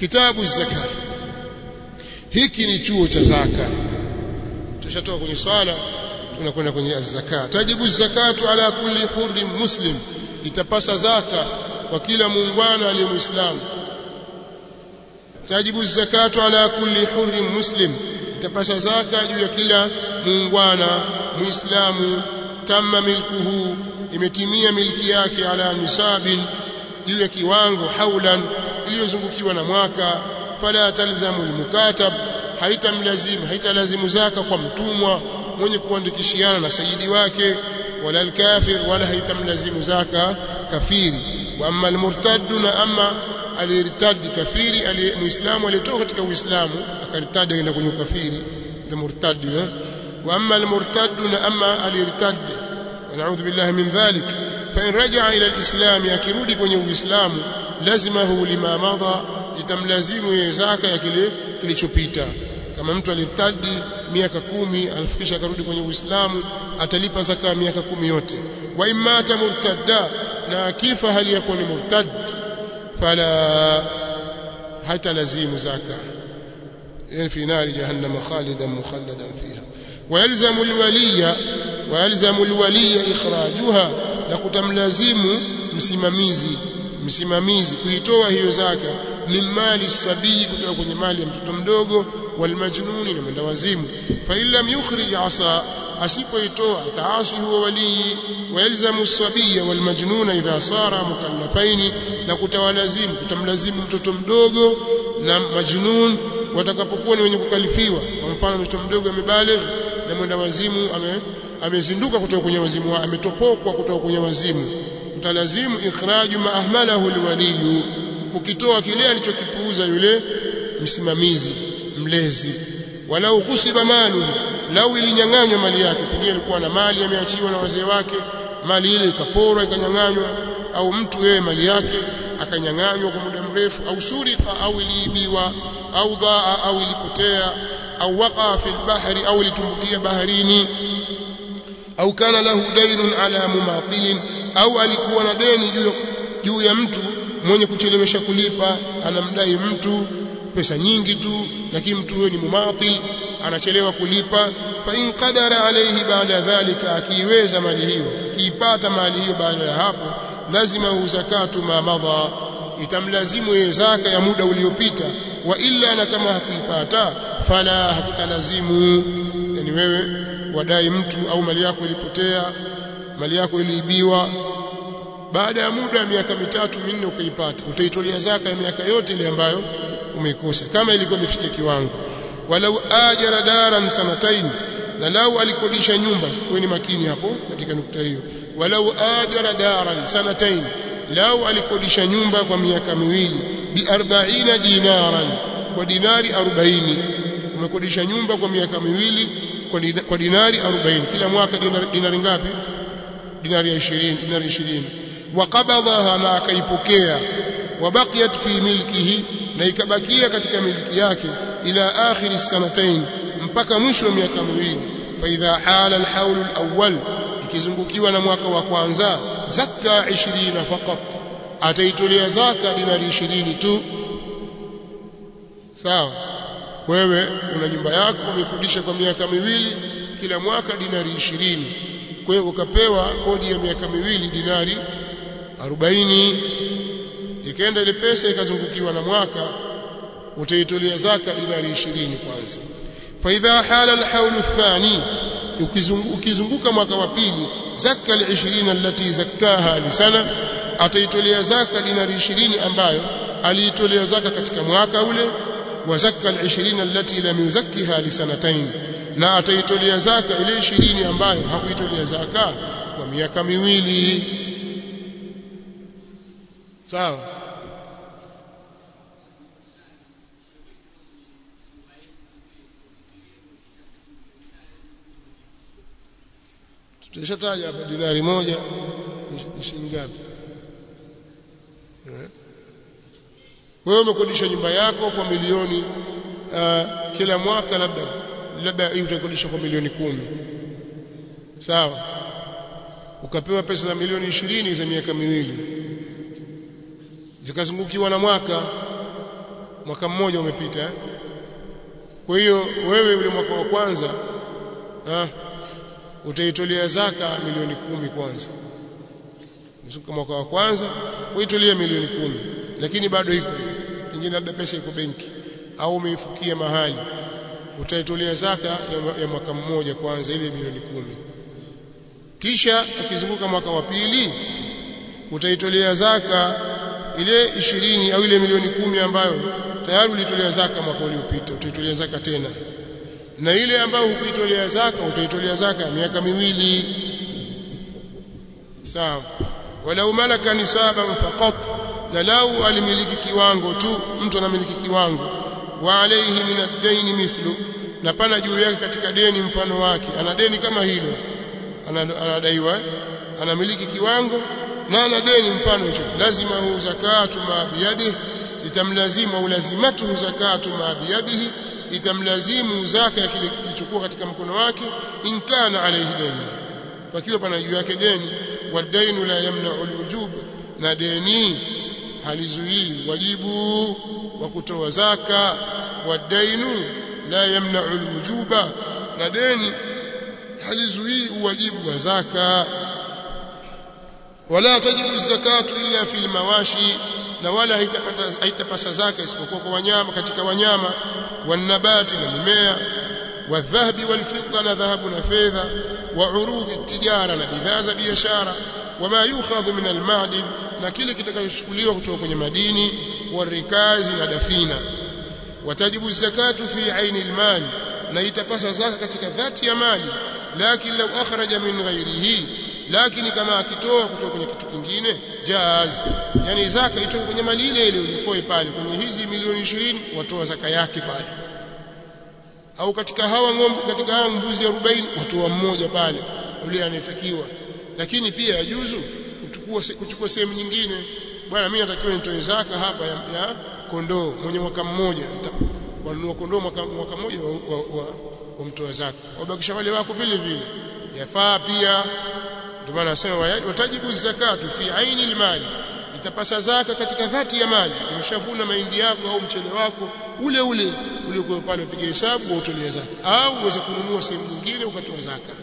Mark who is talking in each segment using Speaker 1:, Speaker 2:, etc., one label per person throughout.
Speaker 1: kitabu zaka hiki ni chuo cha zaka tushatoka kwenye swala tunakwenda kwenye zaka tajibu zakatu ala kulli hurrin muslim itapasa zaka kwa kila muungwana aliye muislamu tajibu zakatu ala kulli hurrin muslim itapasa zaka juu ya kila muungwana muislamu tamma milkuhu imetimia milki yake ala nisabin juu ya kiwango haulan iliyozungukiwa na mwaka fala talzamu almukatab haitamlazimu haitalazimu zaka kwa mtumwa mwenye kuandikishiana na sayidi wake wala alkafir wala haitamlazimu zaka kafiri wa amma almurtad na amma alirtadi kafiri muislamu aliyetoka katika uislamu akartadi aenda kwenye ukafiri na murtadi wa amma almurtad na amma alirtadi ونعوذ بالله من ذلك فإن رجع إلى الإسلام akirudi kwenye uislamu lazimahu lima madha itamlazimu yeye zaka ya kile kilichopita kama mtu alitadi miaka kumi alifikisha akarudi kwenye uislamu atalipa zaka ya miaka kumi yote wa imata murtadda na akifa hali yakuwa ni murtad fala hata lazimu zaka yani fi nari jahannam khalidan mukhalladan fiha ويلزم الولي ويلزم الولي اخراجها na kutamlazimu msimamizi msimamizi kuitoa hiyo zaka min mali sabii kutoka kwenye mali ya mtoto mdogo walmajnuni na mwenda wazimu fa illam yukhrij asa asipoitoa taasi huwa walii wayalzamu sabiya walmajnuna idha sara mukallafaini na kutawalazimu kutamlazimu mtoto mdogo na majnun watakapokuwa ni wenye kukalifiwa kwa mfano mtoto mdogo amebaligh na mwenda wazimu ame amezinduka kutoka kwenye wazimu ametopokwa kutoka kwenye wazimu utalazimu ikhraju ma ahmalahu alwaliyu kukitoa kile alichokipuuza yule msimamizi mlezi walau kusiba malu lau ilinyang'anywa mali yake pengine alikuwa na mali ameachiwa na wazee wake mali ile ikaporwa ikanyang'anywa au mtu yeye mali yake akanyang'anywa kwa muda mrefu au surika au iliibiwa au dhaa au ilipotea au waqa fi albahri au ilitumbukia baharini au kana lahu dainun ala mumatilin au alikuwa na deni juu juu ya mtu mwenye kuchelewesha kulipa anamdai mtu pesa nyingi tu lakini mtu huyo ni mumatil anachelewa kulipa fa in qadara alayhi baada dhalika akiiweza mali hiyo akiipata mali hiyo baada ya hapo lazima uzakatu ma madha itamlazimu yeye zaka ya muda uliopita wa illa na kama hakuipata fala hakutalazimu yani wewe wadai mtu au mali yako ilipotea mali yako iliibiwa baada ya muda wa miaka mitatu minne ukaipata utaitolea zaka ya miaka yote ile ambayo umeikosa kama ilikuwa imefikia kiwango walau ajara daran sanatain na lau alikodisha nyumba kweni makini hapo katika nukta hiyo walau ajara daran sanatain lau alikodisha nyumba kwa miaka miwili bi 40 dinaran kwa dinari 40 umekodisha nyumba kwa miaka miwili kwa dinari 40 kila mwaka dinari, dinari ngapi dinari ya 20 dinari 20 waqabadhaha na akaipokea wabaqiyat fi milkihi na ikabakia katika miliki yake ila akhir sanatain mpaka mwisho wa miaka miwili fa idha hala alhawl alawwal ikizungukiwa na mwaka wa kwanza zakka 20 faqat ataitolea zaka dinari 20 tu sawa wewe una nyumba yako umekodisha kwa miaka miwili kila mwaka dinari 20 kwa hiyo ukapewa kodi ya miaka miwili dinari 40 ikaenda ile pesa ikazungukiwa na mwaka utaitolea zaka dinari 20 kwanza fa idha hala alhawl athani ukizunguka mwaka wa pili zaka al-20 allati zakkaha lisana ataitolea zaka dinari 20 ambayo aliitolea zaka katika mwaka ule wa zakka al-20 allati lam yuzakkiha lisanatayn na ataitolea zaka ile 20 ambayo hakuitolea zaka kwa miaka miwili sawa tulishataja hapa dinari moja ni shilingi ngapi wewe umekodisha nyumba yako kwa milioni uh, kila mwaka labda labda hii utakodisha kwa milioni kumi sawa ukapewa pesa za milioni ishirini za miaka miwili zikazungukiwa na mwaka mwaka mmoja umepita eh? kwa hiyo wewe ule mwaka wa kwanza ah utaitolea zaka milioni kumi kwanza mzuka mwaka wa kwanza uitolea milioni kumi lakini bado iko pengine labda pesa iko benki au umeifukia mahali utaitolea zaka ya, ya mwaka mmoja kwanza ile milioni kumi kisha ukizunguka mwaka wa pili utaitolea zaka ile ishirini au ile milioni kumi ambayo tayari ulitolea zaka mwaka uliopita utaitolea zaka tena na ile ambayo hukuitolea zaka utaitolea zaka miaka miwili sawa walau malaka nisaban faqat na lau alimiliki kiwango tu mtu anamiliki kiwango wa alayhi min ad-dayn mithlu na pana juu yake katika deni mfano wake ana deni kama hilo anadaiwa anamiliki kiwango na ana deni mfano hicho lazima hu zakatu ma biyadihi itamlazimu au lazimatu zakatu ma biyadihi itamlazimu zaka ya kile kilichokuwa katika mkono wake in kana alayhi dayn pakiwa pana juu yake deni wadainu la yamna'u alwujub na deni halizuii wajibu wa kutoa zaka wadainu la yamna'u alwujuba na deni halizuii uwajibu wa zaka wala tajibu zakatu illa fil mawashi na wala haitapata haitapasa zaka isipokuwa kwa wanyama katika wanyama wanabati na mimea wadhahabi walfidda na dhahabu na fedha wa urudi tijara na bidhaa za biashara wama yukhadhu min almadin na kile kitakachochukuliwa kutoka kwenye madini warikazi na dafina watajibu zakatu fi aini almal na itapasa zaka katika dhati ya mali lakini law akhraja min ghairihi lakini kama akitoa kutoka kwenye kitu kingine jaz yani zaka itoke kwenye mali ile ile ulifoe pale kwenye hizi milioni 20 watoa zaka yake pale au katika hawa ng'ombe katika hawa mbuzi 40 watoa mmoja pale yule anayetakiwa lakini pia yajuzu kuchukua kuchukua sehemu nyingine bwana mimi natakiwa nitoe zaka hapa ya, ya kondoo mwenye mwaka mmoja wanunua kondoo mwaka, mwaka mmoja wa, wa, wa, wa mtoa zaka wabakisha wale wako vile vile yafaa pia ndio maana nasema watajibu zakatu fi aini almali itapasa zaka katika dhati ya mali umeshavuna mahindi yako au mchele wako ule ule uliokuwa pale upige hesabu utolee zaka au uweze kununua sehemu nyingine ukatoa zaka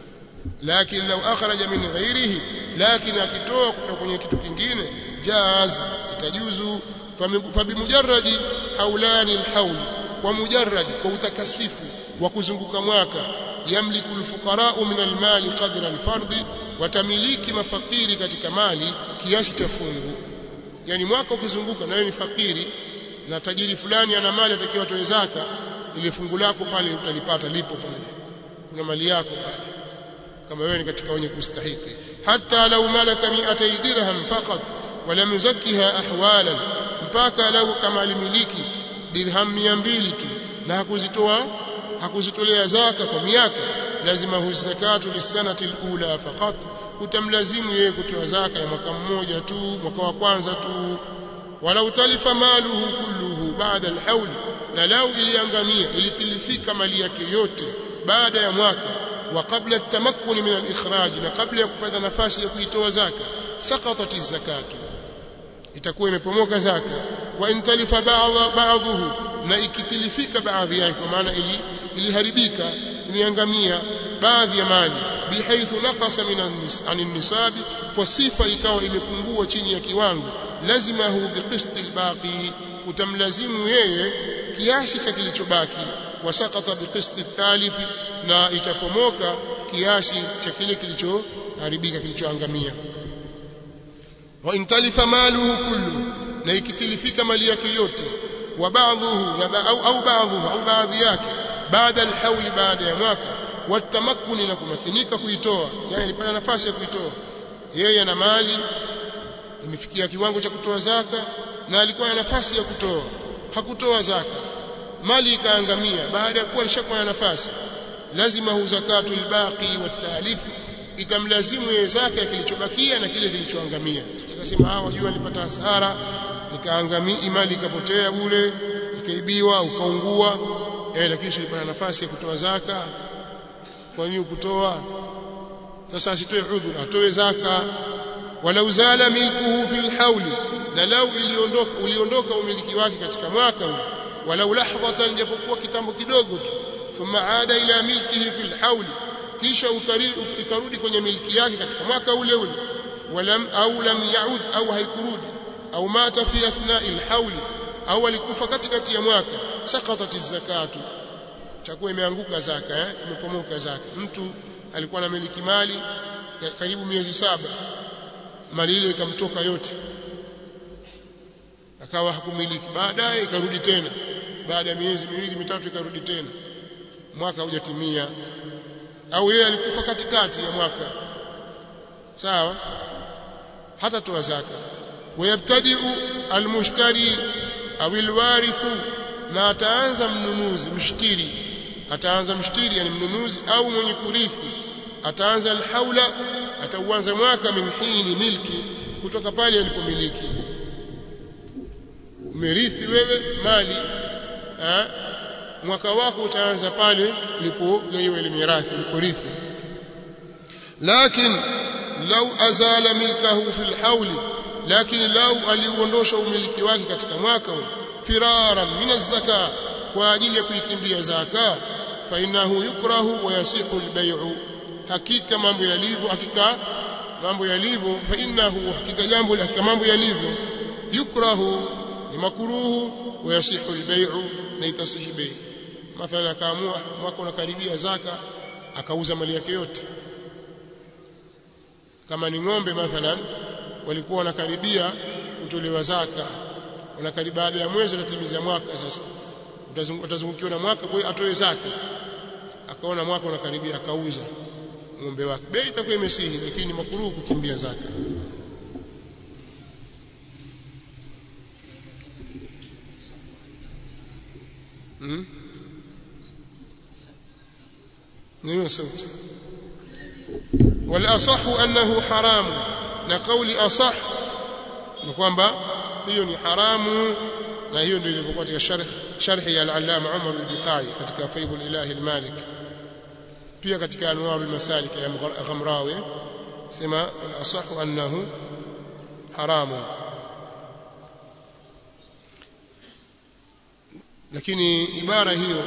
Speaker 1: lakini lau akhraja min ghairihi lakini akitoa kutoka kwenye kitu kingine jaz itajuzu fabimujarradi haulani alhaul kwa mujarrad kwa utakasifu wa kuzunguka mwaka yamliku alfuqara min almali qadra alfardhi watamiliki mafakiri katika mali kiasi cha fungu yani mwaka ukizunguka nawe ni fakiri na tajiri fulani ana mali atakiwa atoe zaka ile fungu lako pale utalipata lipo pale kuna mali yako pale kama wewe ni katika wenye kustahiki hata lau malaka mi'atay dirham faqat wala muzakkiha ahwalan mpaka lau kama alimiliki dirham 200 tu na hakuzitoa hakuzitolea zaka kwa miaka lazima hu zakatu lisanati alula faqat kutamlazimu yeye kutoa zaka ya mwaka mmoja tu mwaka wa kwanza tu walau talifa maluhu kulluhu baada alhawl na lau iliangamia ilitilifika mali yake yote baada ya mwaka wa kabla tamakkuni min alikhraj na kabla ya kupata nafasi ya kuitoa zaka saqatat zakatu itakuwa imepomoka zaka wa intalifa ba'dhuhu na ikitilifika baadhi yake kwa maana ili iliharibika imeangamia baadhi ya mali bihaithu naqasa min an-nisabi kwa sifa ikawa imepungua chini ya kiwango lazima hu biqisti albaqi utamlazimu yeye kiasi cha kilichobaki wasaqata biqisti thalithi na itapomoka kiasi cha kile kilichoharibika kilichoangamia wa intalifa maluhu kullu na ikitilifika mali yake yote wa baadhuhu au au baadhuhu au baadhi yake baada alhauli baada ya mwaka watamakkuni na kumakinika kuitoa yani alipata nafasi ya kuitoa yeye ana mali imefikia kiwango cha kutoa zaka na alikuwa na nafasi ya kutoa hakutoa zaka mali ikaangamia baada ya kuwa alishakuwa na nafasi lazima hu zakatu albaqi watalif itamlazimu yeye zaka ya kilichobakia na kile kilichoangamia sikasema ah wajua nilipata hasara nikaangamia mali ikapotea bure ikaibiwa ukaungua eh lakini silipata nafasi ya kutoa zaka kwa nini kutoa sasa asitoe udhur atoe zaka walau zala milkuhu fil hawli na lau iliondoka uliondoka umiliki wake katika mwaka ule walau lahdhatan japokuwa kitambo kidogo tu thumma aada ila milkihi fil hauli kisha ikarudi kwenye miliki yake katika mwaka ule ule walam au lam yaud au haikurudi au mata fi athna'i alhauli au alikufa katikati ya mwaka saqatat zakatu chakuwa imeanguka zaka eh imepomoka zaka mtu alikuwa na miliki mali karibu miezi saba mali ile ikamtoka yote akawa hakumiliki baadaye ikarudi tena baada ya miezi miwili mitatu ikarudi tena mwaka hujatimia au yeye alikufa katikati ya mwaka sawa hata toa zaka wayabtadiu almushtari au alwarithu na ataanza mnunuzi mshtiri ataanza mshtiri yani mnunuzi au mwenye kurithi ataanza alhaula atauanza mwaka min hini milki kutoka pale alipomiliki umerithi wewe mali ha? mwaka wako utaanza pale ulipogaiwa ile mirathi uliporithi lakini lau azala milkahu fil hauli lakini lau aliuondosha umiliki wake katika mwaka ule firaran min az-zaka kwa ajili ya kuikimbia zaka fa innahu yukrahu wa yasihu al-bay'u hakika mambo yalivyo hakika mambo yalivyo fa innahu hakika jambo la mambo yalivyo yukrahu ni makruhu wa yasihu al-bay'u na itasihi bei mathalan akaamua mwaka unakaribia zaka akauza mali yake yote kama ni ng'ombe mathalan walikuwa wanakaribia kutolewa zaka wanakaribia baada ya mwezi utatimiza mwaka sasa utazungukiwa na mwaka kwa hiyo atoe zaka akaona mwaka unakaribia akauza ng'ombe wake bei itakuwa imesihi lakini makruhu kukimbia zaka hmm? نيو صوت والاصح انه حرام na kauli asah ni kwamba hiyo ni haramu na hiyo ndio ilivyokuwa katika sharh sharhi ya al-allama Umar al-Biqai katika Faidhul Ilahi al-Malik pia katika Anwar al-Masalik ya Ghamrawi sema al-asah annahu haramu lakini ibara hiyo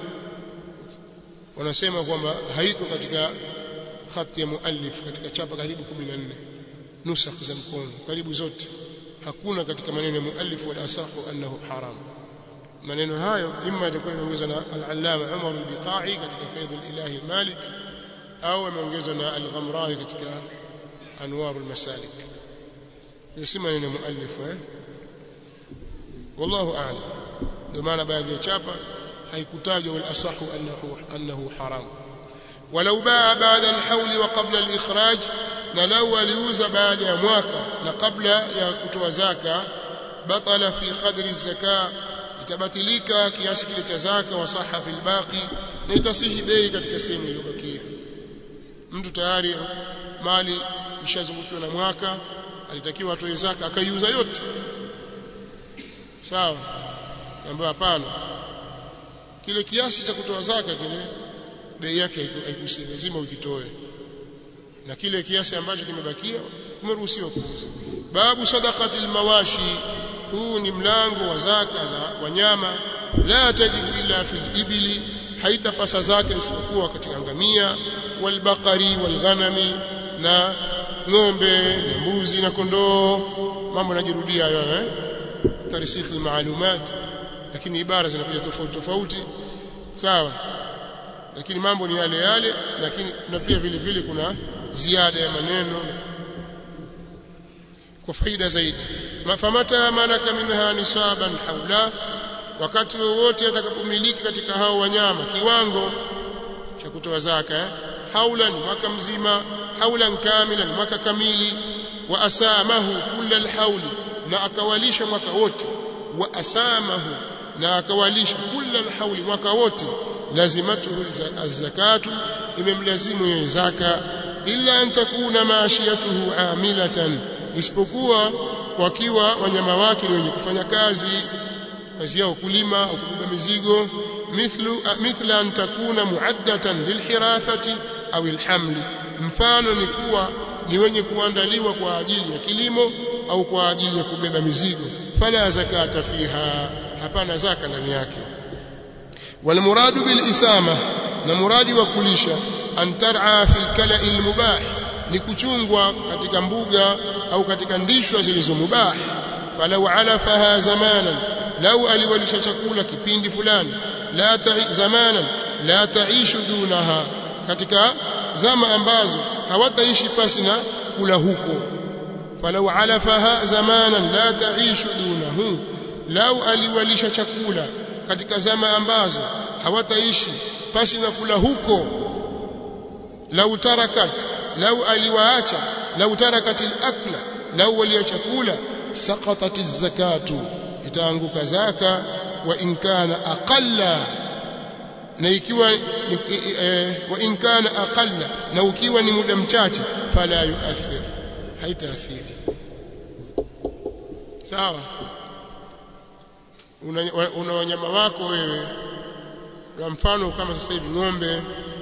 Speaker 1: wanasema kwamba haiko katika khati ya muallif katika chapa karibu 14 nusakh za mkono karibu zote hakuna katika maneno ya muallif wala asahu annahu haram maneno hayo imma yatakuwa yameongezwa na al-allama Umar al-Biqai katika Faidh al-Ilahi al-Malik au yameongezwa na al-Ghamrawi katika Anwar al-Masalik si maneno ya muallif eh wallahu a'lam ndio maana baadhi ya chapa haikutajwa wal asahu annahu annahu haram walau baa baada al-hawl wa qabla al-ikhraj na lau aliuza baada ya mwaka na kabla ya kutoa zaka batala fi qadri zaka itabatilika kiasi kile cha zaka wa saha fil baqi na itasihi bei katika sehemu iliyobakia mtu tayari mali ishazungukiwa na mwaka alitakiwa atoe zaka akaiuza yote sawa kaambia hapana kile kiasi cha kutoa zaka kile bei yake haikusi lazima ukitoe na kile kiasi ambacho kimebakia umeruhusiwa kuuza babu sadaqati almawashi huu ni mlango wa zaka za wanyama la tajibu illa fil ibli haitapasa zaka isipokuwa katika ngamia walbaqari walghanami na ng'ombe na mbuzi na kondoo mambo yanajirudia hayo eh tarisikhi maalumat lakini ibara zinakuja tofauti tofauti sawa lakini mambo ni yale yale lakini kuna pia vile vile kuna ziada ya maneno kwa faida zaidi famata malaka minha nisaban haula wakati wowote atakapomiliki katika hao wanyama kiwango cha kutoa zaka eh? haula ni mwaka mzima haulan kamila ni mwaka kamili wa asamahu kulla alhauli na akawalisha mwaka wote wa asamahu na akawalisha kulla alhauli mwaka wote lazimatuhu az-zakatu imemlazimu yeye zaka illa an takuna maashiyatuhu amilatan isipokuwa wakiwa wanyama wake ni wenye kufanya kazi kazi yao kulima au kubeba mizigo mithlu mithla an takuna muaddatan lilhirathati au alhamli mfano ni kuwa ni wenye kuandaliwa kwa ajili ya kilimo au kwa ajili ya kubeba mizigo fala zakata fiha hapana zaka ndani yake wal muradu bil isama na muradi wa kulisha an tar'a fil kala'i al mubah ni kuchungwa katika mbuga au katika ndishwa zilizo mubah falau alafaha zamanan lau aliwalisha chakula kipindi fulani la ta'i zamanan la taishu dunaha katika zama ambazo hawataishi pasi na kula huko falau alafaha zamanan la taishu dunahu lau aliwalisha chakula katika zama ambazo hawataishi pasi na kula huko lau tarakat lau aliwaacha lau tarakat al-akla lau waliacha kula saqatat az-zakatu itaanguka zaka wa in kana aqalla na ikiwa e, wa in kana aqalla na ukiwa ni muda mchache fala yuathir haitaathiri sawa una, una wanyama wako wewe kwa mfano kama sasa hivi ng'ombe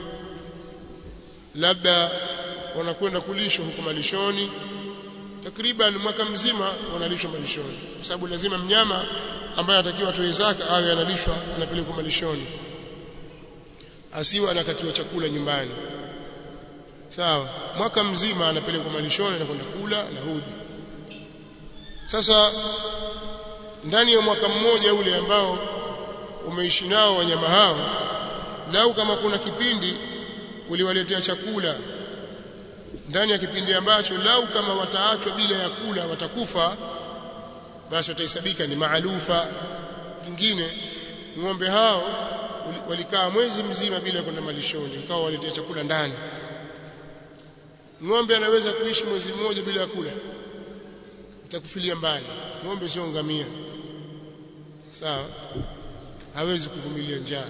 Speaker 1: labda wanakwenda kulishwa huko malishoni takriban mwaka mzima wanalishwa malishoni kwa sababu lazima mnyama ambaye anatakiwa atoe zaka awe analishwa anapelekwa malishoni asiwe anakatiwa chakula nyumbani sawa mwaka mzima anapelekwa malishoni na kwenda kula na hudi sasa ndani ya mwaka mmoja ule ambao umeishi nao wanyama hao lau kama kuna kipindi uliwaletea chakula ndani ya kipindi ambacho lau kama wataachwa bila ya kula watakufa basi watahesabika ni maalufa kingine ng'ombe hao walikaa mwezi mzima bila kwenda malishoni ikawa waletea chakula ndani ng'ombe anaweza kuishi mwezi mmoja bila kula itakufilia mbali ng'ombe sio ngamia sawa hawezi kuvumilia njaa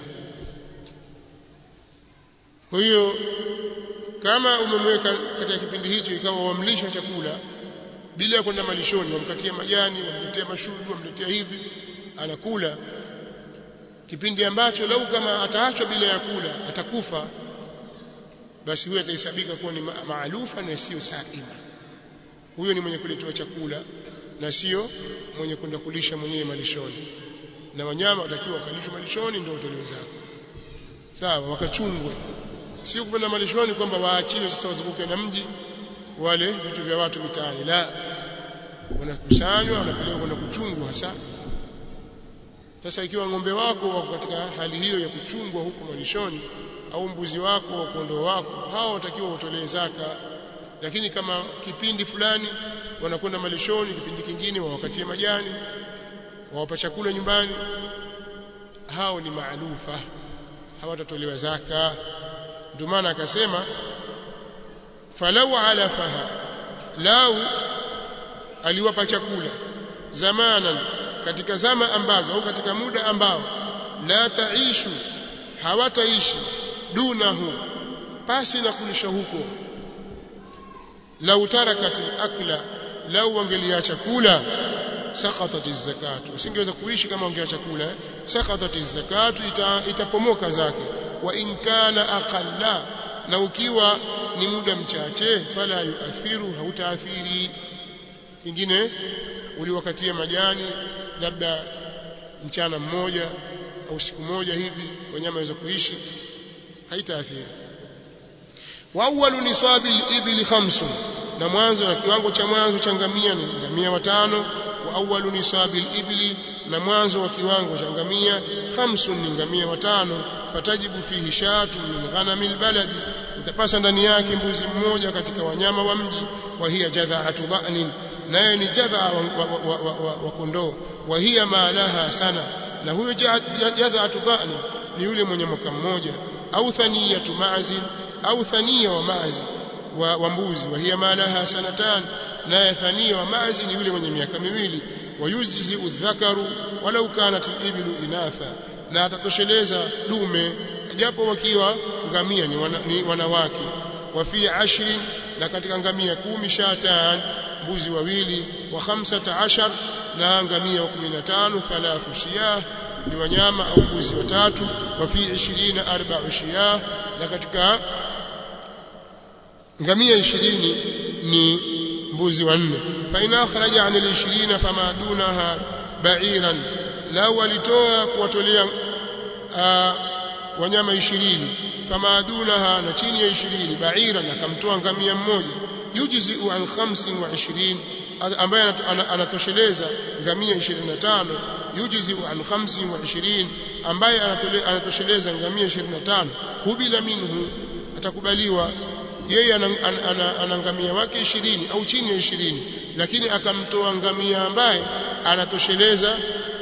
Speaker 1: kwa hiyo kama umemweka katika kipindi hicho ikawa wamlisha chakula bila ya kwenda malishoni wamkatia majani wamletea mashudu wamletea hivi anakula kipindi ambacho lau kama ataachwa bila ya kula atakufa basi huyo atahesabika kuwa ni maalufa na sio saima huyo ni mwenye kuletewa chakula na sio mwenye kwenda kulisha mwenyewe malishoni na wanyama watakiwa wakalishwa malishoni ndio utolewe zako sawa wakachungwe sio kwenda malishoni kwamba waachiwe sasa wazunguke na mji wale vitu vya watu mitaani la wanakusanywa wanapelekwa kwenda kuchungwa hasa sasa ikiwa ng'ombe wako wako katika hali hiyo ya kuchungwa huko malishoni au mbuzi wako au kondoo wako hao watakiwa utolee zaka lakini kama kipindi fulani wanakwenda malishoni kipindi kingine wawakatie majani wawapa chakula nyumbani hao ni maalufa hawatatolewa zaka ndio maana akasema falau alafaha lau aliwapa chakula zamanan katika zama ambazo au katika muda ambao la taishu hawataishi dunahu pasi na kulisha huko lau tarakat akla lau wangeliacha kula saqatat zakatu usingeweza kuishi kama wangeacha kula eh? saqatat zakatu ita, itapomoka zake wa in kana aqalla na ukiwa ni muda mchache fala yuathiru hautaathiri kingine uliwakatia majani labda mchana mmoja au siku moja hivi wanyama waweza kuishi haitaathiri wa awwalu nisabi al-ibli khamsun na mwanzo na kiwango cha mwanzo cha ngamia ni ngamia watano wa awwalu nisabi al-ibli na mwanzo wa kiwango cha ngamia khamsun ni ngamia watano fatajibu fihi shatu min ghanami albaladi utapasa ndani yake mbuzi mmoja katika wanyama wa mji wa hiya jadha'atu dha'nin naye ni jadha wa, wa, wa, wa, wa kondoo wa hiya ma laha sana na huyo jadha'atu dha'nin ni yule mwenye mwaka mmoja au thaniyatu ma'zin au thania wa ma'zi wa, wa mbuzi wa hiya ma laha sanatan naye thania wa ma'zi ni yule mwenye miaka miwili wayujzi udhakaru walau kanat al-iblu inatha na atatosheleza dume japo wakiwa ngamia ni, wana, ni wanawake wa fi ashri na katika ngamia kumi shatan mbuzi wawili wa khamsata ashar na ngamia wa 15 thalathu shiyah ni wanyama au mbuzi watatu wa fi 20 arba'u shiyah na katika ngamia 20 ni mbuzi wanne fa in akhraja an al-20 fama dunaha ba'iran lau walitoa kuwatolea wanyama 20 fama dunaha na chini ya 20 ba'iran akamtoa ngamia mmoja yujzi an 25 ambaye anatosheleza ngamia 25 yujzi an 25 ambaye anatosheleza ngamia 25 kubila minhu atakubaliwa yeye ana ngamia wake 20 au chini ya 20 lakini akamtoa ngamia ambaye anatosheleza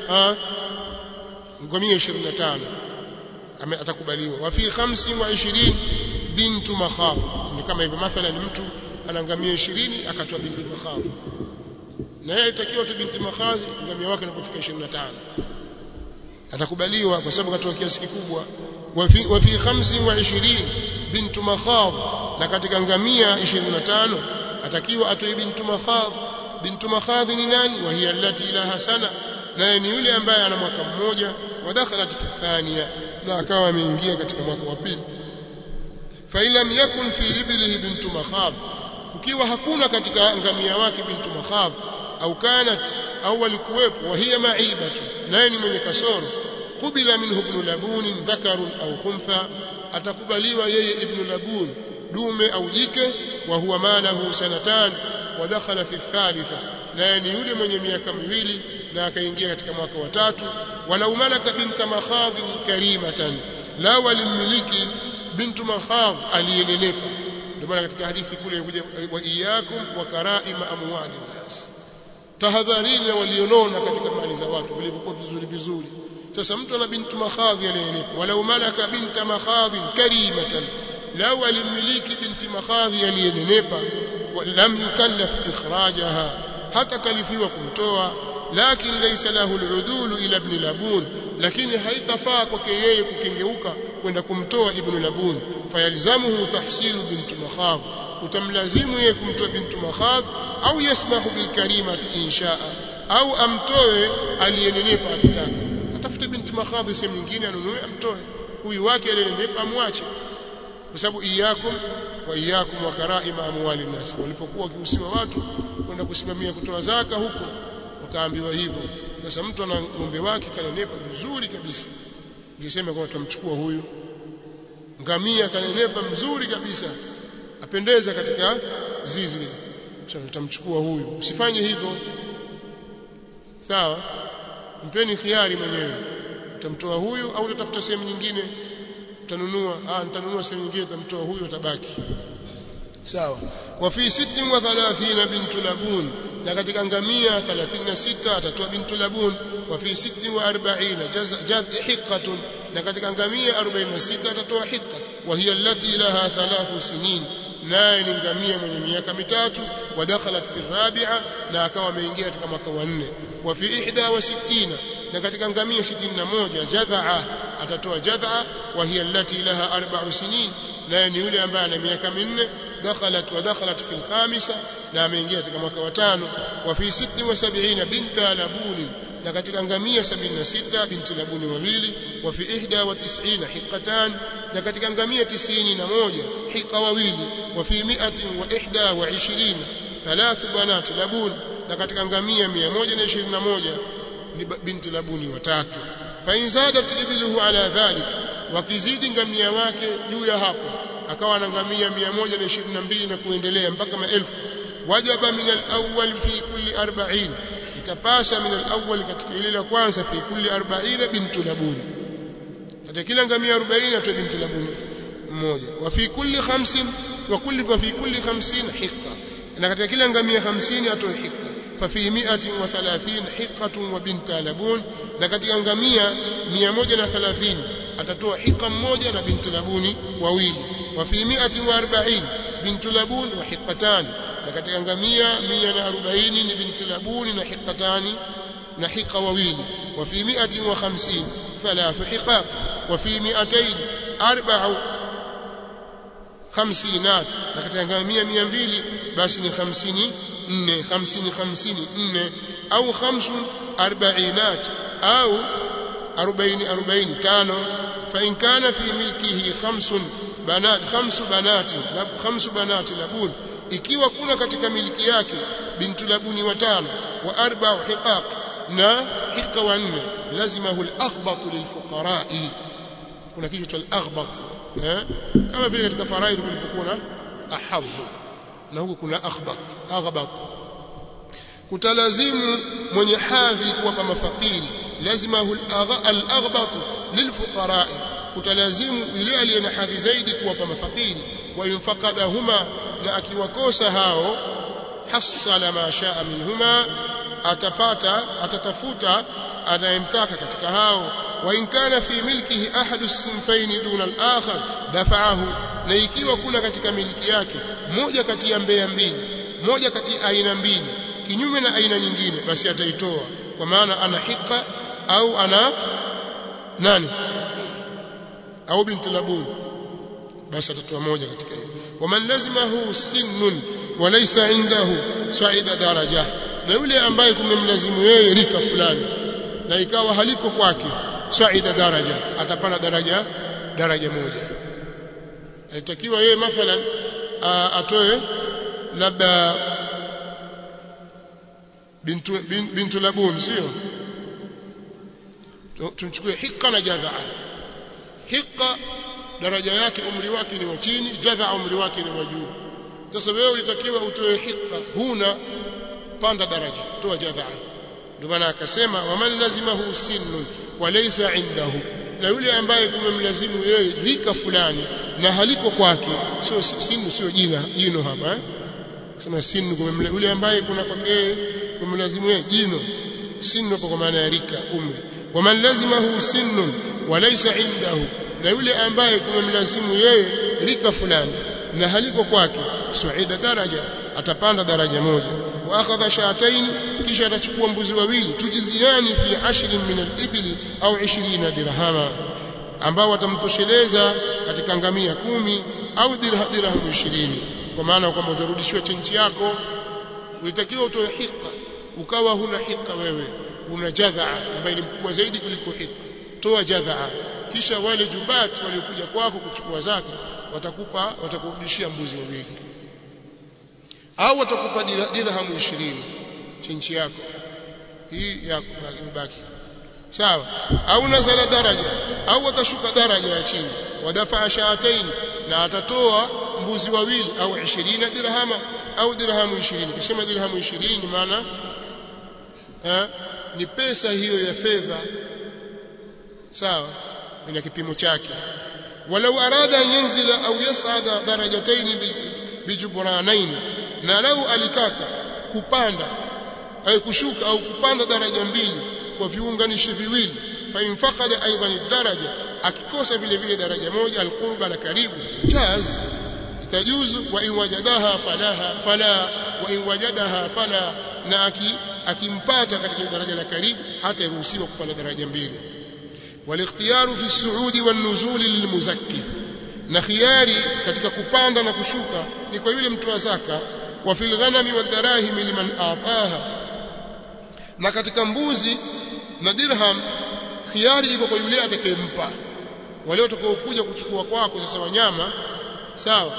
Speaker 1: ngamia 25 atakubaliwa wa fi 25 bintu makhaf ni kama hivyo mathalan mtu ana ngamia 20 akatoa binti makhaf na yeye itakiwa tu binti makhaf ngamia wake anapofika 25 atakubaliwa kwa sababu katoa kiasi kikubwa wa fi wa fi 25 bintu makhaf na katika ngamia 25 atakiwa atoe bintu makhaf bintu makhaf ni nani wa hiya allati laha sana naye ni yule ambaye ana mwaka mmoja wa dakhalat fi thaniya na akawa ameingia katika mwaka wa pili fa lam yakun fi iblihi bintu makhaf ukiwa hakuna katika ngamia wake bintu makhaf au kanat au walikuwepo wa hiya ma'ibatu naye ni mwenye kasoro kubila minhu ibn labun dhakarun au khuntha atakubaliwa yeye ibn labun dume au jike wa huwa malahu sanatan wa dakhala fi thalitha naye ni yule mwenye miaka miwili na akaingia katika mwaka wa tatu walau malaka binta makhadh karimatan la walimiliki bintu makhadh aliyenenepa ndio maana katika hadithi kule inakuja wa iyyakum wa karaima amwali nas tahadharini na walionona katika mali za watu vilivyokuwa vizuri vizuri sasa mtu ana bintu makhadhi aliyenenepa walau malaka binta makhadhi karimatan lau alimiliki binti makhadhi aliyenenepa lam yukallaf ikhrajaha hata kalifiwa kumtoa lakin laysa lahu aludulu ila ibn labun lakini haitafaa kwake yeye kukengeuka kwenda kumtoa ibn labun fayalzamuhu tahsilu bintu makhadh utamlazimu yeye kumtoa bintu makhadh au yasmahu bil karimati inshaa au amtoe aliyenenepa akitaka atafute binti makhadhi sehemu nyingine anunue amtoe huyu wake aliyenenepa amwache kwa sababu iyakum wa iyakum wa karaima amwali nas walipokuwa wakihusiwa watu kwenda kusimamia kutoa zaka huko wakaambiwa hivyo sasa mtu ana ng'ombe wake kanenepa vizuri kabisa ukisema kwamba tumchukua huyu ngamia kanenepa mzuri kabisa apendeza katika zizi tutamchukua huyu usifanye hivyo sawa mpeni khiari mwenyewe utamtoa huyu au utatafuta sehemu nyingine utanunua ah nitanunua sehemu nyingine utamtoa huyu atabaki sawa wa fi 36 bintu labun na katika ngamia 36 atatoa bintu labun wa fi 46 jadh hiqatun na katika ngamia 46 atatoa hiqa wa hiya allati laha thalathu sinin naye ni ngamia mwenye miaka mitatu wa dakhalat fi rabi'a na akawa ameingia katika mwaka wa nne wa fi 61 na katika ngamia 61 jadhaa atatoa jadhaa wa hiya allati laha arba'u sinin naye ni yule ambaye ana miaka minne dakhalat wa dakhalat fi al-khamisa na ameingia katika mwaka wa tano wa fi 76 binta labuni na katika ngamia 76 binti labuni wawili wa fi 91 hiqatan na katika ngamia 91 hiqa wawili wa fi 121 thalathu banat labun na katika ngamia 121 ni binti labuni watatu fa in zadat ibiluhu ala dhalik wakizidi ngamia wake juu ya hapo akawa na ngamia 122 na kuendelea mpaka maelfu wajaba min al-awwal fi kulli 40 itapasa min al-awwal katika ile la kwanza fi kulli 40 bintu labuni katika kila ngamia 40 atoe binti labuni mmoja wa fi kulli 50 wa kulli wa fi kulli 50 hiqqa na katika kila ngamia 50 atoe hiqqa fa fi 130 hiqqatun wa binta labun na katika ngamia 130 atatoa hiqa mmoja na binti labuni wawili wa fi 140 bintu labun wa hiqatan na katika ngamia 140 ni binti labuni na hiqatani na hiqa wawili wa fi 150 thalathu hiqaq wa fi 200 arba'u khamsinat na katika ngamia 200 basi ni 50 4 50 50 4 au khamsu arba'inat au 40 40 tano fa in kana fi milkihi khamsun banat khamsu banati khamsu banati labun ikiwa kuna katika miliki yake bintu labuni watano wa arba'u hiqaq na hiqa wanne lazimahu al-aghbat lilfuqara'i kuna kitu cha al-aghbat eh kama vile katika faraidhi kulipokuwa na ahadhu na huko kuna aghbat aghbat kutalazimu mwenye hadhi kuwapa mafakiri lazimahu al-aghbat lilfuqara'i kutalazimu yule aliye na hadhi zaidi kuwapa mafakiri wa infaqadahuma na akiwakosa hao hasala ma shaa minhuma atapata atatafuta anayemtaka katika hao wa in kana fi milkihi ahadu sinfaini duna al-akhar dafa'ahu na ikiwa kuna katika miliki yake moja kati ya mbea mbili moja kati ya aina mbili kinyume na aina nyingine basi ataitoa kwa maana ana hika au ana nani au binti labun basi atatoa moja katika hiyo waman lazimahu sinnun walaysa indahu sa'ida daraja na yule ambaye kumemlazimu yeye rika fulani na ikawa haliko kwake sa'ida daraja atapana daraja daraja moja alitakiwa yeye mathalan atoe labda bintu bintu labun sio tunchukue hika na jadhaa hika daraja yake umri wake ni wa chini jadha umri wake ni wa juu sasa wewe ulitakiwa utoe hika huna panda daraja toa jadha ndio maana akasema waman lazimahu sinnun walaysa indahu na yule ambaye kumemlazimu yeye rika fulani na haliko kwake sio sinu sio jina jino hapa eh sema sinu kumemlazimu yule ambaye kuna kwake kumemlazimu yeye jino sinu kwa maana ya rika umri waman lazimahu sinnun walaysa indahu na yule ambaye kumemlazimu yeye rika fulani na haliko kwake suida daraja atapanda daraja moja wa akhadha shatayn kisha atachukua mbuzi wawili tujiziani fi ashrin min al-ibli au 20 dirhama ambao watamtosheleza katika ngamia kumi au dirham dirham 20 kwa maana kwamba utarudishiwa chenchi yako ulitakiwa utoe hika ukawa huna hika wewe una jadhaa ambaye ni mkubwa zaidi kuliko hika toa jadhaa kisha wale jubat waliokuja kwako kuchukua zaka watakupa watakurudishia mbuzi wawili au watakupa dirham 20 chinchi yako hii ya ibaki sawa au nazala daraja au watashuka daraja ya chini wadafa shaatain na atatoa mbuzi wawili au 20 dirhama au dirhamu 20 kisema dirhamu 20 ni maana ni pesa hiyo ya fedha sawa ina kipimo chake walau arada an yanzila au yas'ada darajatayn bijubranayn na lau alitaka kupanda au kushuka au kupanda daraja mbili kwa viunganishi viwili fa infaqada aidan daraja akikosa vile vile daraja moja alqurba la karibu jaz itajuzu wa in wajadaha falaha fala wa in wajadaha fala na aki akimpata katika daraja la karibu hata iruhusiwa kupanda daraja mbili والاختيار في الصعود والنزول للمزكي na khiari katika kupanda na kushuka ni kwa yule mtu wa zaka wa fil ghanami wadarahim liman ataha na katika mbuzi na dirham khiari iko kwa yule atakayempa wale watakaokuja kuchukua kwako sasa wanyama sawa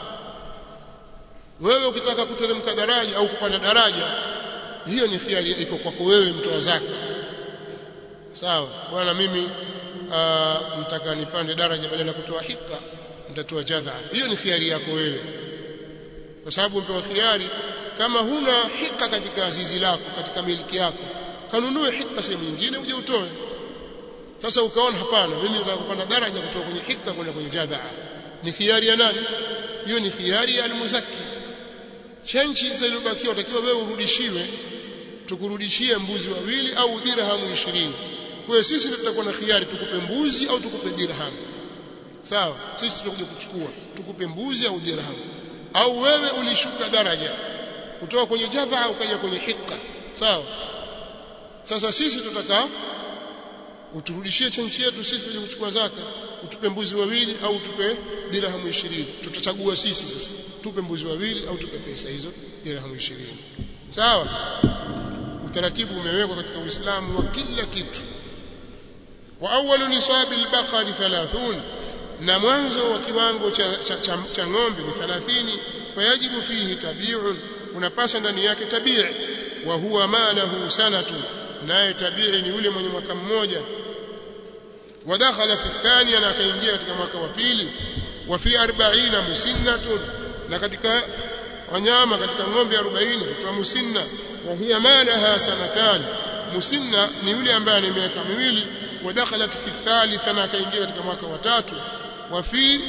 Speaker 1: wewe ukitaka kuteremka daraja au kupanda daraja hiyo ni khiari iko kwako wewe mtu wa zaka sawa bwana mimi mtaka nipande daraja badala ya kutoa hika nitatoa jadha hiyo ni khiari yako wewe kwa sababu umepewa khiari kama huna hika katika zizi lako katika miliki yako kanunue hika sehemu nyingine uje utoe sasa ukaona hapana mimi nataka kupanda daraja kutoka kwenye hika kwenda kwenye jadha ni khiari ya nani hiyo ni khiari ya almuzaki chenchi sasa iliyobakia utakiwa wewe urudishiwe tukurudishie mbuzi wawili au dirhamu 20 kwa hiyo sisi tutakuwa na khiari tukupe mbuzi au tukupe dirham sawa sisi tutakuja kuchukua tukupe mbuzi au dirham au wewe ulishuka daraja kutoka kwenye jadha ukaja kwenye hika sawa sasa sisi tutaka uturudishie chenchi yetu sisi tuje kuchukua zaka utupe mbuzi wawili au utupe dirhamu 20 tutachagua sisi sasa tupe mbuzi wawili au tupe pesa hizo dirhamu 20 sawa utaratibu umewekwa katika Uislamu wa kila kitu wa awwalu nisabi al-baqari 30 na mwanzo wa kiwango cha, cha, cha, cha ng'ombe ni 30 fayajibu fihi tabi'un kunapasa ndani yake tabii wa huwa ma lahu sanatu naye tabii ni yule mwenye mwaka mmoja ودخل في الثانية na akaingia katika mwaka wa pili wa fi 40 musinnatun na katika wanyama katika ng'ombe 40 kutoa musinna wa hiya malaha sanatan musinna ni yule ambaye ana miaka miwili ودخلت في الثالثة na akaingia katika mwaka wa tatu wa fi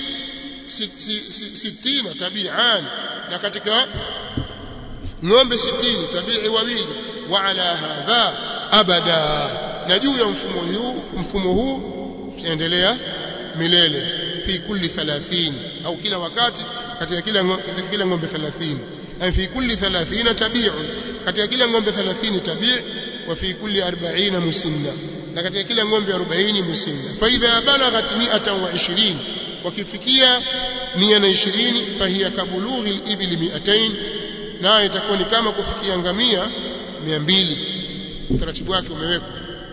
Speaker 1: 60 tabi'an na katika ng'ombe 60 tabi'i wawili wa ala hadha abada na juu ya mfumo huu mfumo huu tutaendelea milele fi kulli 30 au kila wakati katika kila katika kila ng'ombe 30 yani fi kulli 30 tabi'un katika kila ng'ombe 30 tabi' wa fi kulli 40 musinna na katika kila ng'ombe 40 musinna fa idha balaghat 120 wakifikia 120 fahiya kabulughi al-ibli 200 nayo itakuwa ni kama kufikia ngamia 200 utaratibu wake umewekwa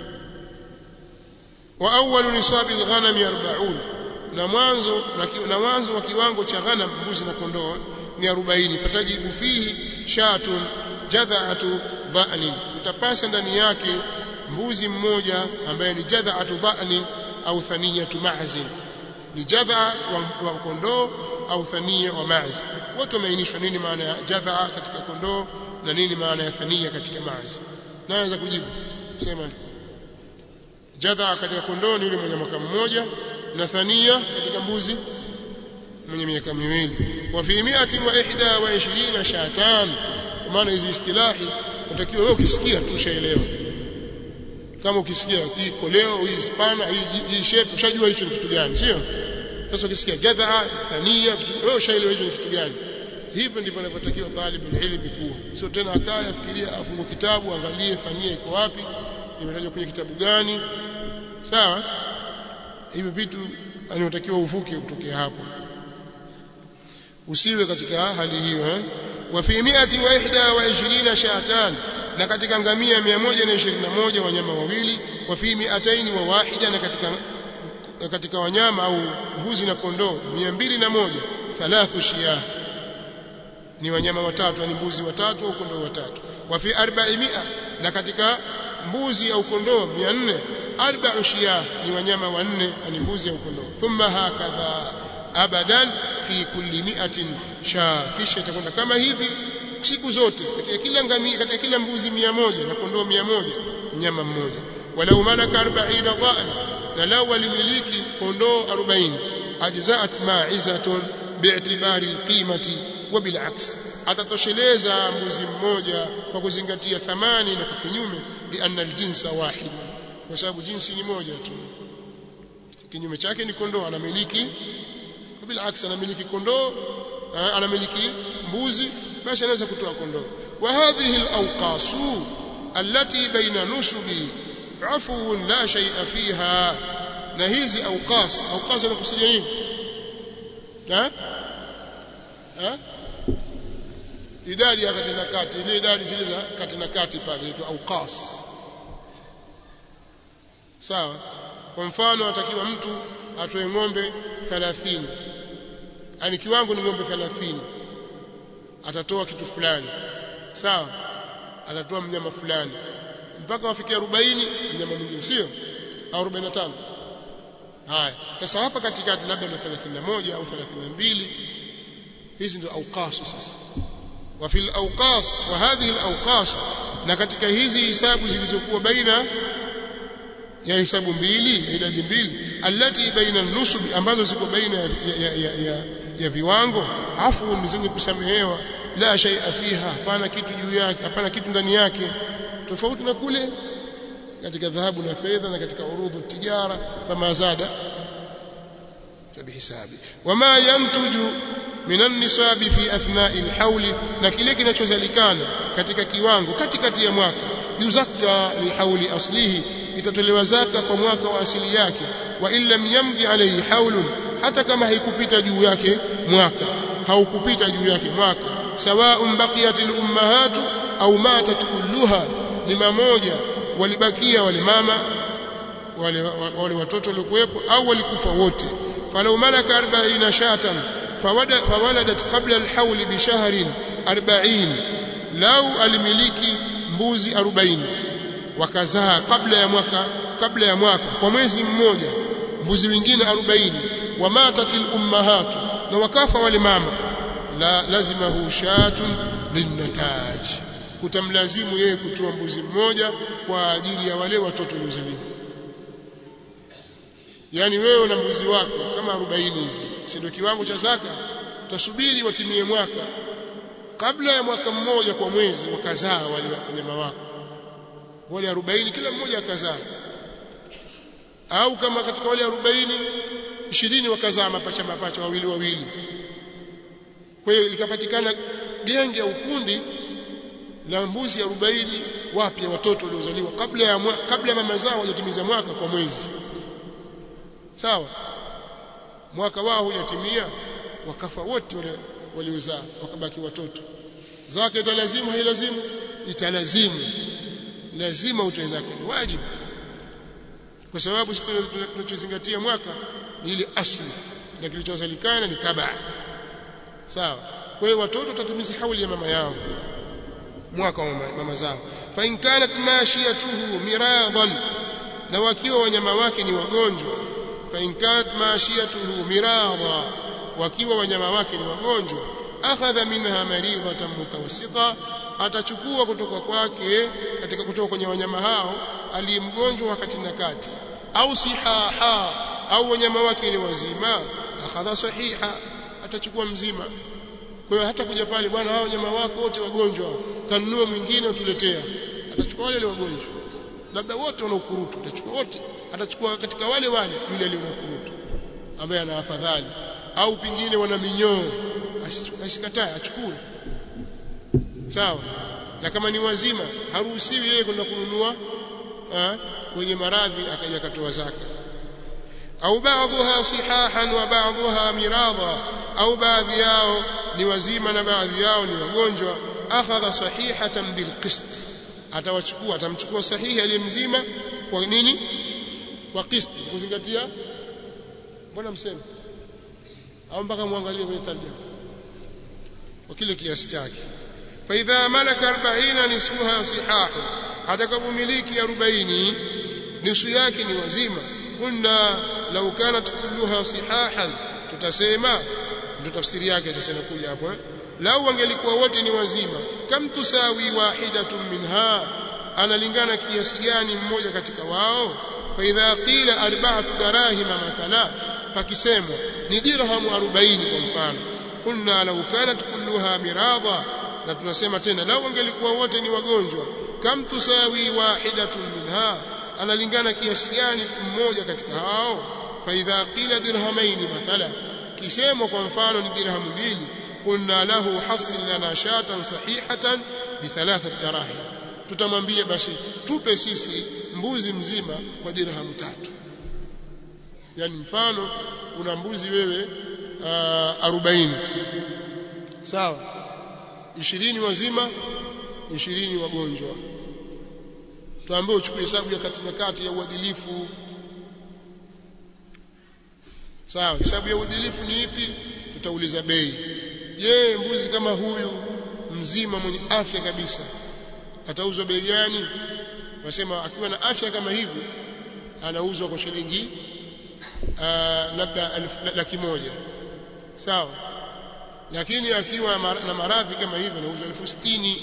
Speaker 1: wa awwalu nisabi al-ghanam 40 na mwanzo na mwanzo wa kiwango cha ghanam mbuzi na kondoo ni 40 fatajibu fihi shatun jadha'atu dha'nin utapasa ndani yake mbuzi mmoja ambaye ni jadha'atu dha'nin au thaniyatu ma'zin ni jadha wa kondoo au thania wa ma'z wote wameainishwa nini maana ya jadha katika kondoo na nini maana ya thania katika ma'z naweza kujibu sema jadha katika kondoo ni yule mwenye mwaka mmoja na thania katika mbuzi mwenye miaka miwili wa fi 121 shatan kwa maana hizi istilahi unatakiwa wewe ukisikia tu ushaelewa kama ukisikia hii koleo hii spana hii hii shape ushajua hicho ni kitu gani sio sasa ukisikia jadha thania wewe ushaelewa hicho ni kitu gani hivyo ndivyo inavyotakiwa talibul ilmi kuwa sio tena akaya afikiria afungue kitabu angalie thania iko wapi imetajwa kwenye kitabu gani sawa hivi vitu anatakiwa uvuke kutokea hapo usiwe katika hali hiyo eh wa fi 121 shatan na katika ngamia 121 wanyama wawili wa fi 200 wa wahida na katika katika wanyama au mbuzi na kondoo 201 thalathu shiyah ni wanyama watatu yani mbuzi watatu au kondoo watatu wa fi 400 na katika mbuzi au kondoo 400 arba'u shiyah ni wanyama wanne ni mbuzi au kondoo thumma hakadha abadan fi kulli mi'atin sha kisha itakwenda kama hivi siku zote katika kila ngamia katika kila mbuzi 100 na kondoo 100 mnyama mmoja walau malaka 40 dha'na na lau walimiliki kondoo 40 ajzaat ma'izatun bi'tibari alqimati wa bil'aks atatosheleza mbuzi mmoja kwa kuzingatia thamani na kwa kinyume lianna aljinsa wahid kwa sababu jinsi ni moja tu kinyume chake ni kondoo anamiliki bilaks anamiliki kondoo anamiliki mbuzi basi anaweza kutoa kondoo wa hadhihi alawqasu allati baina nusubi afun la shay'a fiha na hizi awqas awqas anakusudia nini ha ha idadi ya kati na kati ile idadi zile za kati na kati pale inaitwa awqas sawa kwa mfano atakiwa mtu atoe ng'ombe 30 yani kiwango ni ng'ombe 30 atatoa kitu fulani sawa atatoa mnyama fulani mpaka wafikia 40 mnyama mwingine sio au 45 haya sasa hapa katikati labda na 31 au 32 hizi ndio awqas sasa wa fil awqas wa hadhihi al awqas na katika hizi hisabu zilizokuwa baina ya hisabu mbili idadi mbili allati baina nusub ambazo ziko baina ya, ya, ya, ya, ya viwango afu ni zenye kusamehewa la shay'a fiha hapana kitu juu yake hapana kitu ndani yake tofauti na kule katika dhahabu na fedha na katika urudhu tijara kama zada bihisabi wama yantuju minan nisabi fi athna'i alhawl na kile kinachozalikana katika kiwango katikati ya mwaka yuzakka lihauli aslihi itatolewa zaka kwa mwaka wa asili yake wa illam yamdi alayhi haulun hata kama haikupita juu yake mwaka haukupita juu yake mwaka sawa'un baqiyat al-ummahatu au matat kulluha ni mamoja walibakia wale mama wale, wale watoto waliokuwepo au walikufa wote falau malaka 40 shatan fawaladat qabla al-hawl bi shahrin 40 lau alimiliki mbuzi 40 wakazaa kabla ya mwaka kabla ya mwaka kwa mwezi mmoja mbuzi wengine 40 wamatatil ummahatu na wakafa wale mama la lazima hu shatun linnataj kutamlazimu yeye kutoa mbuzi mmoja kwa ajili ya wale watoto waliozaliwa yani wewe na mbuzi wako kama 40 hivi si ndio kiwango cha zaka utasubiri watimie mwaka kabla ya mwaka mmoja kwa mwezi wakazaa wale wanyama wako wale 40 kila mmoja akazaa au kama katika wale 40 20 wakazaa mapacha mapacha wawili wawili kwa hiyo likapatikana genge au kundi la mbuzi 40 wapya watoto waliozaliwa kabla ya mwa, kabla ya mama zao hajatimiza mwaka kwa mwezi sawa mwaka wao hujatimia wakafa wote wale waliozaa wakabaki watoto zake italazimu hailazimu italazimu lazima utoe zake ni wajibu kwa sababu tunachozingatia mwaka ni ile asli na kilichozalikana ni tabaa sawa kwa hiyo watoto watatumiza hauli ya mama yao mwaka wa mama zao fa in kanat mashiyatuhu miradan na wakiwa wanyama wake ni wagonjwa fa in kanat mashiyatuhu mirada wakiwa wanyama wake ni wagonjwa akhadha minha maridatan mutawassita atachukua kutoka kwake katika kutoka kwenye wanyama hao aliyemgonjwa wakati na kati au sihaha au wanyama wake ni wazima akhadha sahiha atachukua mzima kwa hiyo hata kuja pale bwana hao wanyama wako wote wagonjwa kanunue mwingine utuletea atachukua wale wagonjwa labda wote wana ukurutu atachukua wote atachukua katika wale wale yule aliye na ukurutu ambaye ana afadhali au pingine wana minyoo asikatae achukue sawa na kama ni wazima haruhusiwi yeye kwenda kununua kwenye maradhi akaja katoa zaka au baadhiha sihahan wa baadhiha miradha au baadhi yao ni wazima na baadhi yao ni wagonjwa akhadha sahihatan bilqist atawachukua atamchukua sahihi aliyemzima kwa nini kwa qist kuzingatia mbona mseme au mpaka muangalie kwenye tarjama kwa kile kiasi chake fa idha malaka 40 nisfuha sihah atakapomiliki 40 nusu yake ni wazima kunna law kanat kulluha sihahan tutasema ndio tafsiri yake sasa inakuja hapo eh? lau wangelikuwa wote ni wazima kam tusawi wahidatun minha analingana kiasi gani mmoja katika wao fa idha qila arba'atu darahima mathala pakisemwa ni dirhamu 40 kwa mfano kunna law kanat kulluha miradha na tunasema tena lau wangelikuwa wote ni wagonjwa kam tusawi wahidatun minha analingana kiasi gani mmoja katika hao fa idha qila dirhamaini mathala kisemwa kwa mfano ni dirhamu mbili qulna lahu hasil lana shatan sahihatan bi thalathat darahim tutamwambia basi tupe sisi mbuzi mzima kwa dirhamu tatu yani mfano una mbuzi wewe uh, 40 sawa 20 wazima 20 wagonjwa tuambie uchukue hesabu ya kati na kati ya uadilifu sawa hesabu ya uadilifu ni ipi tutauliza bei je mbuzi kama huyu mzima mwenye afya kabisa atauzwa bei gani wasema akiwa na afya kama hivi anauzwa kwa shilingi labda laki moja sawa lakini akiwa na maradhi kama hivi anauzwa elfu sitini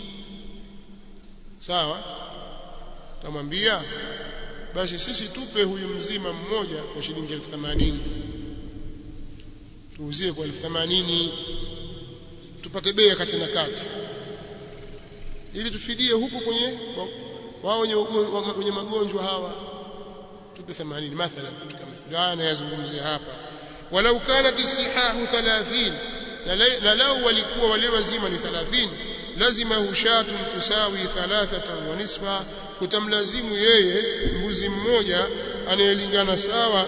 Speaker 1: sawa tamwambia basi sisi tupe huyu mzima mmoja kwa shilingi elfu themanini tuuzie kwa elfu themanini tupate bei kati na kati ili tufidie huku kwenye wao wenye, wenye magonjwa hawa tupe 80 mathalan kitu kama ndio anayazungumzia hapa walau kanat sihahu 30 na lau walikuwa wale wazima ni 30 lazima hushatun tusawi thalathatan wa nisfa kutamlazimu yeye mbuzi mmoja anayelingana sawa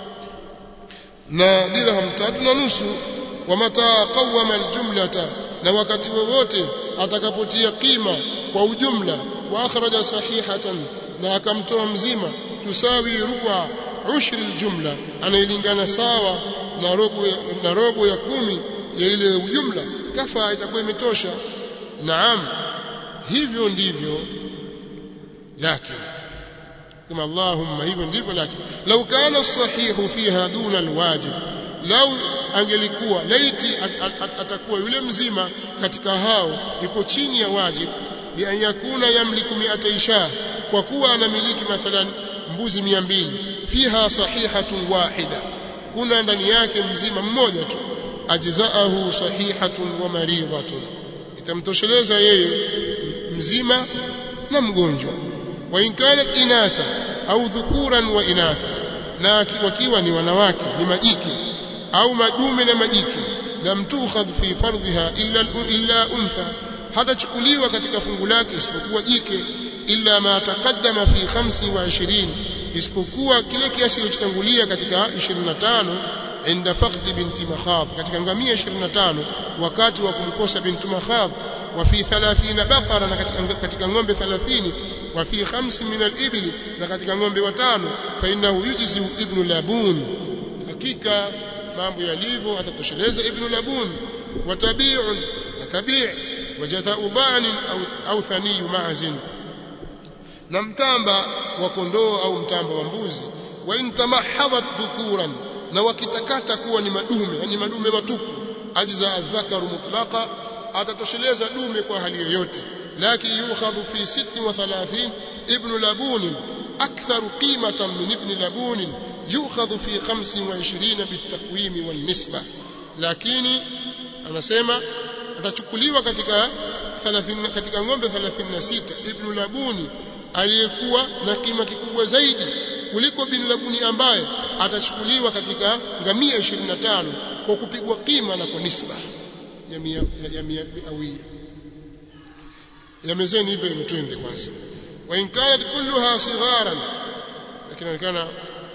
Speaker 1: na dirham tatu na nusu wa mata qawama aljumlata na wakati wowote atakapotia kima kwa ujumla wa akhraja sahihatan na akamtoa mzima tusawi ruba ushri aljumla anayelingana sawa na robo ya, na robo ya kumi ya ile ujumla kafa itakuwa imetosha naam hivyo ndivyo lakini kama Allahumma hivyo ndivyo lakini law kana sahihu fiha duna alwajib law angelikuwa laiti atakuwa yule mzima katika hao yuko chini ya wajib bi an yakuna yamliku mi'ata isha kwa kuwa anamiliki mathalan mbuzi 200 fiha sahihatun wahida kuna ndani yake mzima mmoja tu ajzaahu sahihatun wa maridhatun itamtosheleza yeye mzima na mgonjwa wa in kanat inatha au dhukuran wa inatha na wakiwa ni wanawake ni majike au madume na majike lam tukhadh fi fardhiha illa illa untha hatachukuliwa katika fungu lake isipokuwa jike illa ma taqaddama fi 25 isipokuwa kile kiasi kilichotangulia katika 25 inda faqd binti makhab katika ngamia 25 wakati wa kumkosa binti makhab wa fi 30 baqara na katika, katika ng'ombe 30 wa fi khams min al-ibl na katika ng'ombe watano fa innahu yujzi ibn labun hakika mambo yalivyo atatosheleza ibn labun wa tabi'un na tabi' wa jaza'u dha'n au au thaniyu ma'zin na mtamba wa kondoo au mtamba wa mbuzi wa in tamahhadat dhukuran na wakitakata kuwa ni madume yani madume matupu ajza adhakaru mutlaqa atatosheleza dume kwa hali yoyote lakini yukhadhu fi 36 ibn labun akthar qimatan min ibn labun yukhadhu fi 25 bitakwimi wan nisba lakini anasema atachukuliwa katika 30 katika ng'ombe 36 ibn labuni aliyekuwa na kima kikubwa zaidi kuliko bin labuni ambaye atachukuliwa katika ngamia 25 kwa kupigwa kima na kwa nisba ya mia ya mia awia yamezeni hivyo imetwende kwanza wa in kanat kulluha sigharan lakini inaonekana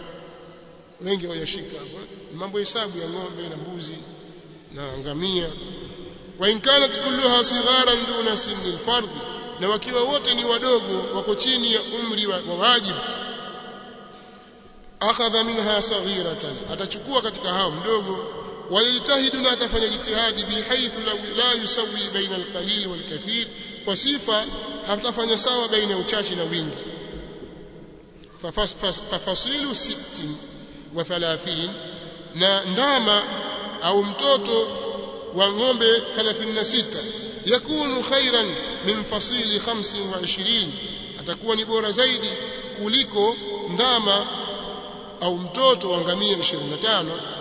Speaker 1: wengi wayashika hapo mambo hesabu ya ng'ombe na mbuzi na ngamia wa in kanat kulluha sigharan duna sinni alfardh na wakiwa wote ni wadogo wako chini ya umri wa, wa wajibu akhadha minha saghiratan atachukua katika hao mdogo wayajtahidu na atafanya jitihadi bihaithu la yusawi baina alqalil walkathir kwa sifa hatafanya sawa baina ya uchache na wingi fafasilu 60 wa 30 na ndama au mtoto wa ng'ombe 36 yakunu khairan min fasili 25 atakuwa ni bora zaidi kuliko ndama au mtoto wa ngamia 25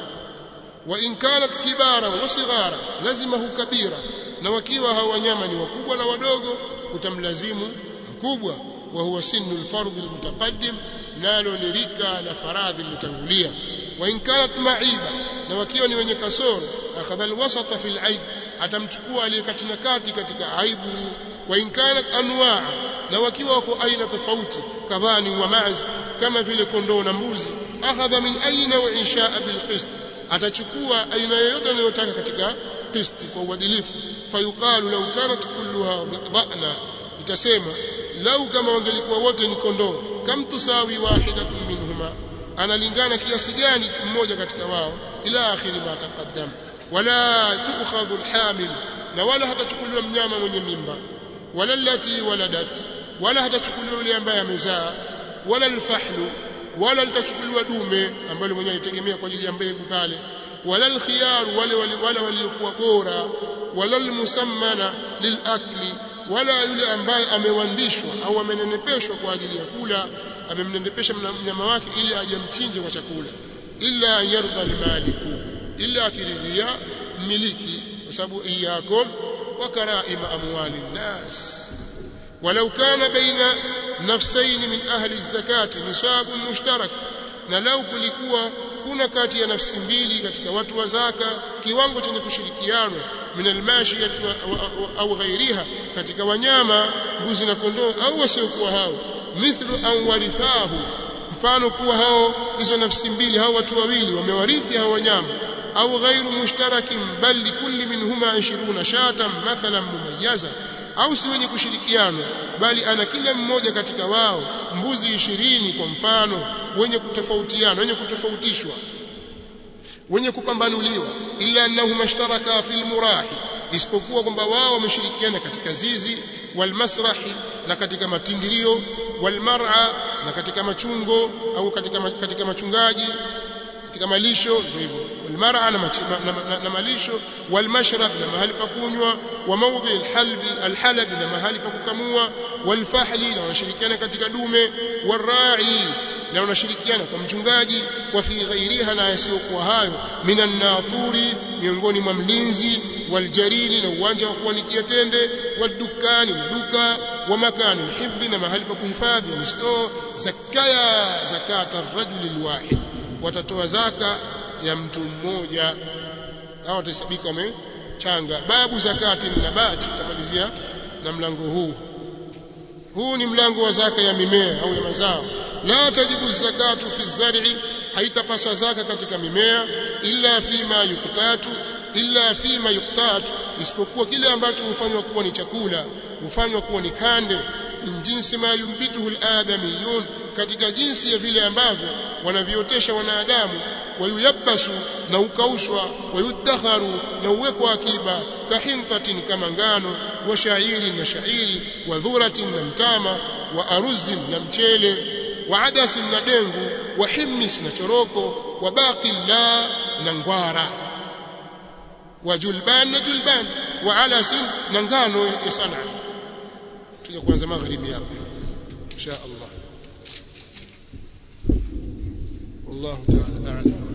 Speaker 1: wa in kanat kibara wa sighara lazima hukabira na wakiwa hao wanyama ni wakubwa na wadogo utamlazimu mkubwa wa huwa sinu alfardh almutaqaddim nalo ni rika la faradhi lilotangulia wa in kanat ma'iba na wakiwa ni wenye kasoro akhadha alwasata fi alaib atamchukua aliyekatina kati katika aibu wa in kanat anwa na wakiwa wako aina tofauti kadhani wa maz kama vile kondoo na mbuzi akhadha min aina wa inshaa bilqist atachukua aina yoyote anayotaka katika qisti kwa uadilifu fayuqalu law kanat kulluha dhana itasema lau kama wangelikuwa wote ni kondoo kam tusawi wahidatun minhuma analingana kiasi gani mmoja katika wao ila akhiri ma taqaddam wala tukhadhu alhamil na wala hatachukuliwa mnyama mwenye mimba wala allati waladat wala hatachukuliwa yule ambaye amezaa wala alfahlu wala litachukuliwa dume ambalo mwenyewe alitegemea kwa ajili ya mbegu pale wala alkhiyaru wale wale waliokuwa bora wala almusammana lilakli wala yule ambaye amewandishwa au amenenepeshwa kwa ajili ya kula amemnenepesha mnyama wake ili ajamchinje kwa chakula illa yarda almaliku illa akiridhia mmiliki kwa sababu iyakum wa karaima amwali nnas ولو كان بين نفسين من أهل الزكاة نصاب مشترك na lau kulikuwa kuna kati ya nafsi mbili katika watu wa zaka kiwango chenye kushirikiana min almashiyat au ghairiha katika wanyama mbuzi na kondoo au wasiokuwa hao mithlu an warithahu mfano kuwa hao hizo nafsi mbili hao watu wawili wamewarithi hao wanyama au ghairu mushtarakin bal likulli minhuma 20 shatan mathalan mumayyaza au si wenye kushirikiana bali ana kila mmoja katika wao mbuzi ishirini kwa mfano wenye kutofautiana wenye kutofautishwa wenye kupambanuliwa illa annahum ashtaraka fil murahi isipokuwa kwamba wao wameshirikiana katika zizi walmasrahi na katika matindirio walmar'a na katika machungo au katika katika machungaji katika malisho ndio hivyo walmar'a na, na, na, na malisho walmashrab na mahali pa kunywa wa mawdhi alhalbi alhalab na mahali pa kukamua walfahli na wanashirikiana katika dume warai na wanashirikiana kwa mchungaji wa fi ghairiha na yasiyokuwa hayo minan naturi miongoni mwa mlinzi waljarini na uwanja wa kuanikia tende wadukani na duka wa makani hifdhi na mahali pa kuhifadhi ni store zakaya zakata rajuli alwahid watatoa zaka ya mtu mmoja hao watasabika wamechanga babu zakati nabati tutamalizia na mlango huu huu ni mlango wa zaka ya mimea au ya mazao la tajibu zakatu fi zar'i haitapasa zaka katika mimea illa fima yuqtatu illa fima yuqtatu isipokuwa kile ambacho hufanywa kuwa ni chakula hufanywa kuwa ni kande min jinsi ma yumbituhu aladamiyun katika jinsi ya vile ambavyo wanaviotesha wanadamu wayuyabasu na ukaushwa wayudakharu na uwekwa akiba kahintatin kama ngano wa shairi na shairi wa dhuratin na mtama wa aruzin na mchele wa adasin na dengu wa himmis na choroko wa baqi la na ngwara wa julban na julban wa alasin na ngano ya sana tuja kuanza magharibi hapa insha Allah والله تعالى أعلم